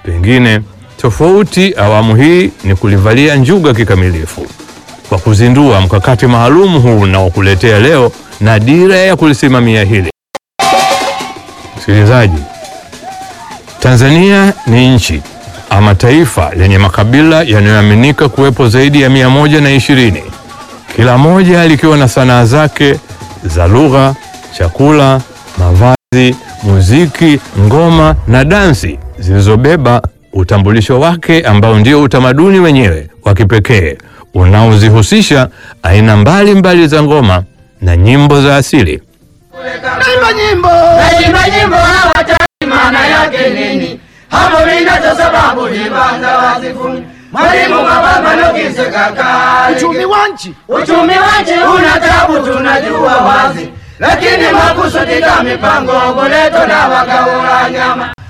Pengine tofauti awamu hii ni kulivalia njuga kikamilifu kwa kuzindua mkakati maalum huu unaokuletea leo na dira ya kulisimamia hili. Msikilizaji, Tanzania ni nchi ama taifa lenye makabila yanayoaminika kuwepo zaidi ya mia moja na ishirini, kila moja likiwa na sanaa zake za lugha, chakula, mavazi, muziki, ngoma na dansi zilizobeba utambulisho wake ambao ndio utamaduni wenyewe wa kipekee unaozihusisha aina mbalimbali mbali za ngoma na nyimbo za asili. Naimba nyimbo Naimba nyimbo hawataki maana yake nini? Hapo vinacho sababu vibanza wazifuni. Mwalimu mababa nokise kaka. uchumi wa nchi Uchumi wa nchi una tabu tunajua wazi. Lakini makusudi ka mipango boleto na wagaula nyama.